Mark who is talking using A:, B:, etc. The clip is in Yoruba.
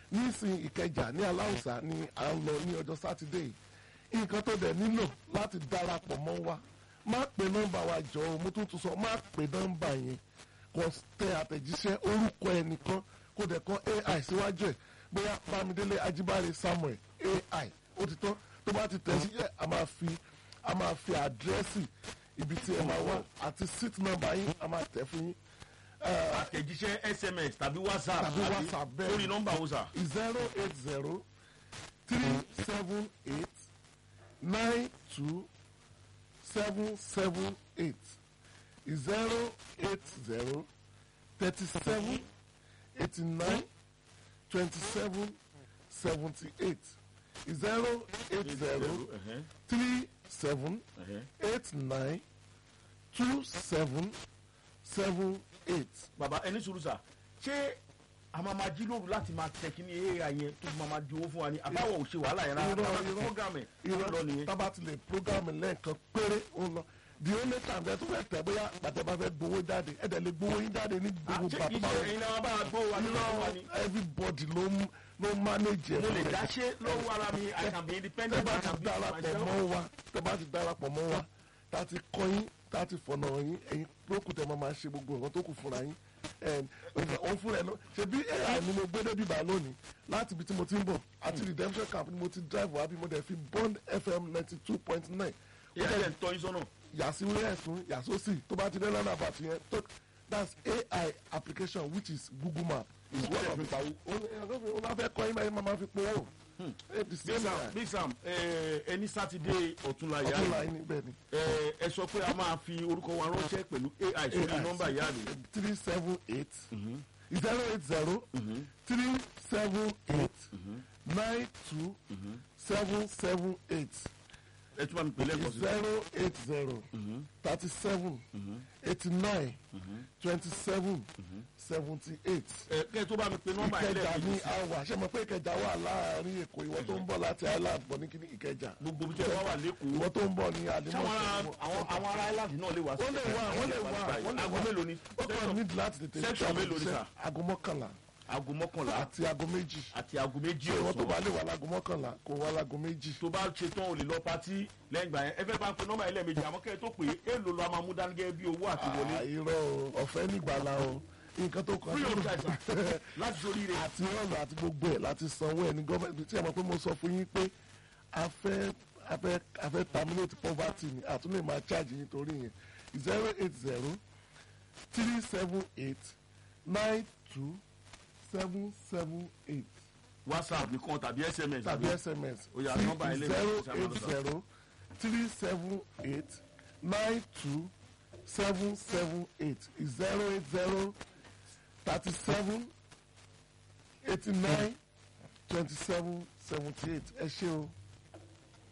A: nísìn ìkẹjà ní aláùsá ni à ń lọ ní ọjọ́ sátidé yìí nǹkan tó dẹ̀ nílò láti darapọ̀ mọ́ wa má pè nọ́mbà wa jọ o mo tún tún sọ má pè nọ́mbà yẹn kò tẹ àtẹ̀jíṣẹ́ orúkọ ẹnìkan kó dẹ̀ kọ́ ai síwájú ẹ̀ bóyá bámidélé ajíbáre samuel ai ó ti tán tó bá ti tẹ̀ sí ẹ̀ a máa fi a máa fi àdírẹ́sì ibi tí ẹ máa wá àti seat number yín a máa tẹ̀ fún yín
B: àtẹ̀jíṣẹ́ sms tàbí whatsapp
A: Tàbí WhatsApp, bẹ́ẹ̀
B: lórí
A: ni.
B: nọ́mbà wo sà.
A: zero eight zero three seven eight nine two seven seven eight zero eight zero thirty seven eighty nine twenty seven seventy eight zero eight zero
B: ẹ̀hẹ́n,
A: three seven
B: ẹ̀hẹ́n.
A: eight nine two seven seven eight.
B: bàbá ẹni sùúrù sà ṣé a máa máa jí lóru láti máa tẹ kí ni ai yẹn tó fi máa máa di owó fún wa ni àbáwọ̀ ò ṣe wàhálà yẹn rárá
A: Irọ́,
B: tábà ti
A: irọ́.
B: program ẹ̀ ó lọ nìyẹn.
A: tábà ti lè programme lẹ́ẹ̀kan péré ó lọ the only time tẹ́ tó fẹ́ tẹ̀ bóyá bàtẹ́ bá fẹ́ gbowó jáde ẹ̀ dẹ̀ lè gbowó yín jáde ní
B: Ah,
A: gbogbo
B: ṣé kì í
A: bàbá
B: ṣe ẹ̀yin náà bá a gbó wa ní lọ́wọ́ wa ni.
A: everybody ló ń ló ń manage ẹ̀
B: mo lè
A: fún ẹ̀.
B: dá ṣe lọ́wọ́ ara mi i can be
A: tẹ́
B: independent
A: bá
B: i
A: ti
B: can be
A: darapọ̀
B: myself.
A: mọ́ wa tẹ́ bá ti darapọ̀ mọ́ wa tá a ti kọ́ yín tá a ti fọ̀nà yín ẹ̀yin lókùn tẹ́ máa máa ṣe gbogbo nǹkan tó kù fúnra yín òun fúnra ẹ̀ lọ ṣe bí ai ni mo gbé débi bá lónìí láti ibi tí mo ti ń bọ̀ àti redemption camp ni mo ti drive wá bí mo dẹ̀ fi bond fm ninety two point nine
B: ìyá ẹ̀ ń tọ́ yín sọ́nà.
A: yàsí wíyà ẹ̀sùn yàsósì tó bá ti dé lọ́nà àbàtì yẹn tó that's ai application which is google map is one of it ó bá fẹ́ kọ́ yín báyìí máa ma fi powó ẹ̀ the
B: big
A: same
B: sam
A: guy
B: big sam ẹ ẹni sátidé ọ̀túnla ìyá
A: ọ̀tún
B: rẹ̀
A: láyé níbẹ̀ ni
B: ẹ ẹ sọ pé a máa fi orúkọ wa ránṣẹ́ pẹ̀lú ai sórí nọ́mbà ìyá rẹ̀.
A: three seven eight zero eight zero three seven eight nine two seven seven eight
B: ẹ tún bá mi pè lẹ́ẹ̀kan sí.
A: zero eight zero thirty seven eighty nine twenty seven seventy eight.
B: ẹ kẹ́ ẹ tó bá mi pè nọ́mbà yẹn
A: ìkẹjà ní
B: lẹ́ẹ̀kan
A: àwà ṣe mọ̀ pé ìkẹjà wà láàrin èkó ìwọ tó ń bọ̀ láti island bọ̀ ní kíní ìkẹjà
B: gbogbo bí tẹ́ wá wà lẹ́kọ̀ọ́.
A: ìwọ tó ń bọ̀ ní
B: sáwọn
A: àdìmọ́
B: ará àwọn àwọn ará island náà lè wá sí.
A: wọ́n lè wá wọ́n lè wá wọ́n lè
B: aago
A: wá
B: mélòó ni.
A: ó kàn ní láti tètè
B: section mélòó ni sà?
A: aago mọ́kànlá
B: aago mọ́kànlá
A: àti aago méjì
B: àti aago méjì
A: ìwọ tó bá
B: ọ̀sán.
A: lè wà láago mọ́kànlá kó wá láago méjì.
B: tó bá ṣe tán o lè lọ patí lẹ́yìn ìgbà yẹn ẹ fẹ́ bá ń pe nọ́mbà yẹn lẹ́ẹ̀mejì àmọ́ kẹ́ ẹ tó pè é èèlò lọ a máa mú dání gẹ́gẹ́ bí owó àti wọlé.
A: àìrọ̀ o ọ̀fẹ́ nígbàlá o nǹkan tó kàn
B: free of charge sir. láti sórí rẹ̀.
A: àti ọ̀nà àti gbogbo ẹ̀ láti sanwó ẹ̀ ní gọ́ọ̀mẹ̀ntì tí a mọ̀ pé mo sọ fún yín pé a fẹ́ a fẹ́ a fẹ́ terminate poverty ni àtún lè máa charge yín torí yẹn zero eight zero three seven eight nine two seven seven eight
B: whatsapp nìkan tàbí sms
A: tàbí sms
B: Ó yá, nọ́mbà ilé
A: zero
B: ìwé ìṣàmúlò
A: eight
B: sọ.
A: zero three seven eight nine two seven seven eight zero eight zero thirty seven eighty nine twenty seven seventy eight ẹ ṣé o.